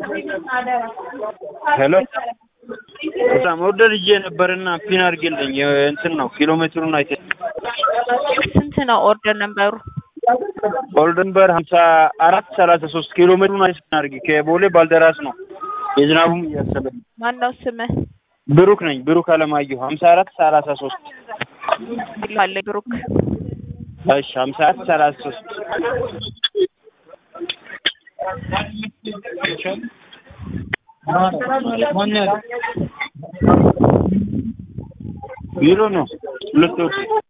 ሄሎ በጣም ኦርደር ይዤ ነበርና ፒን አድርጌልኝ እንትን ነው ኪሎ ሜትሩን አይተ ስንት ነው ኦርደር ነበሩ? ኦርደር ነበር ሀምሳ አራት ሰላሳ ሶስት ኪሎ ሜትሩን አይተ አድርጌ ከቦሌ ባልደራስ ነው የዝናቡም እያሰበኝ ማነው ስምህ? ብሩክ ነኝ ብሩክ አለማየሁ ሀምሳ አራት ሰላሳ ሶስት አለ ብሩክ እሺ ሀምሳ አራት ሰላሳ ሶስት ቢሮ ነው ሁለት ወር